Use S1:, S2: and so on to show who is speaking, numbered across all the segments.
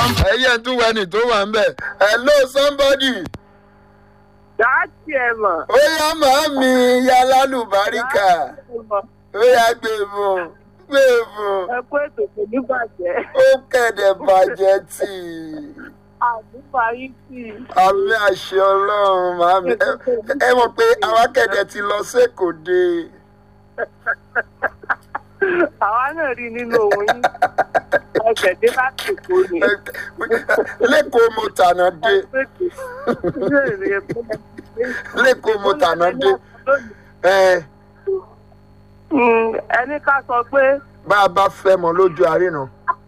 S1: ẹyẹ tún wẹni tó wà ń bẹ hello somebody
S2: dáàtì ẹ̀ mọ̀.
S1: ó yá màámi ya lálùbáríkà ó yá gbé fún gbé fún
S2: ẹ kó ètò kò ní bàjẹ́.
S1: ó kẹ̀dẹ̀ bàjẹ́ tì í
S2: àdúgbò yìí sì.
S1: àmì àṣẹ ọlọ́run màámi ẹ- ẹ mọ̀ pé àwa kẹ̀dẹ̀ ti lọ sékòde
S2: àwa náà rí nínú òun yín. ẹsẹ̀ dé láti èkó ni.
S1: lẹ́kọ̀ọ́ mo tànà dé lẹ́kọ̀ọ́ mo tànà dé ẹ
S2: Mm, ẹni ká sọ pé
S1: bá a bá fẹ́ mọ lójú àríná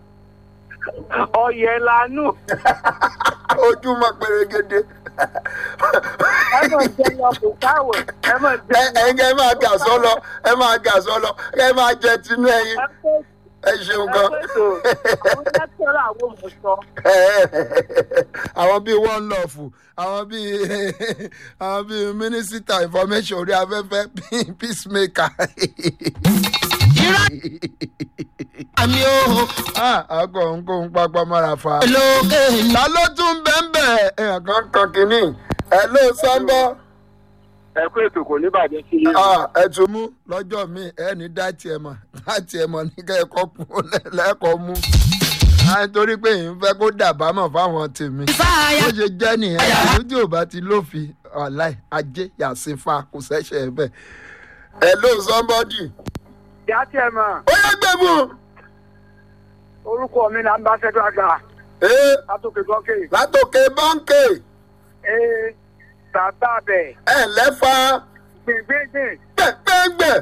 S2: ọyẹ lanú
S1: ojúmọ́ pérégede
S2: ẹ mọ̀ jẹ́ lọ kò sáwẹ̀ ẹ mọ̀ jẹ́
S1: ẹ ẹ̀yin ẹ máa gà sọ́lọ ẹ máa gà sọ́lọ ẹ máa jẹ tinú ẹyin
S2: ẹ pé
S1: ẹ ṣeun
S2: ẹ
S1: gan.
S2: pé tó àwọn lẹ́tọ́rọ̀ àwọn òmùsọ.
S1: àwọn bíi one love àwọn bíi àwọn bíi mínísítà information orí afẹ́fẹ́ bíi peacemaker.
S3: àmì o
S1: àgọ́ nǹkan pápá mára fa.
S3: lókè ní.
S1: ta ló tún bẹ́ẹ̀ èèyàn kan kan kínní ẹ ló sọ́ńbọ́
S2: ẹ kó ètò kò ní bàjẹ́ sí i.
S1: ẹ tún mú lọ́jọ́ mi ẹ ní dátì ẹ mọ̀ dátì ẹ mọ̀ ní kẹ́kọ̀ọ́ kú lẹ́kọ̀ọ́ mú. Ah, nítorí pé èyí ń fẹ́ kó dàbámọ̀ fáwọn tèmi
S3: ìfáyà
S1: bó ṣe jẹ́ nìyẹn ìlú tí ò bá ti lófin ọ̀láì ajé yàsínfà kò ṣẹ̀ṣẹ̀ ẹ̀ bẹ́ẹ̀. hello somebody.
S2: ìyá tí ẹ mọ̀
S1: ó yẹ gbé mu.
S2: orúkọ mi là ń bá ṣẹ́dọ̀ àgbà
S1: ee
S2: látòkè gọ́kè.
S1: látòkè bọ́ǹkì
S2: ee bàbá bẹ̀
S1: ẹ̀ lẹ́fà
S2: gbẹ̀ngbẹ̀ngbẹ̀
S1: gbẹ̀gbẹ̀gbẹ̀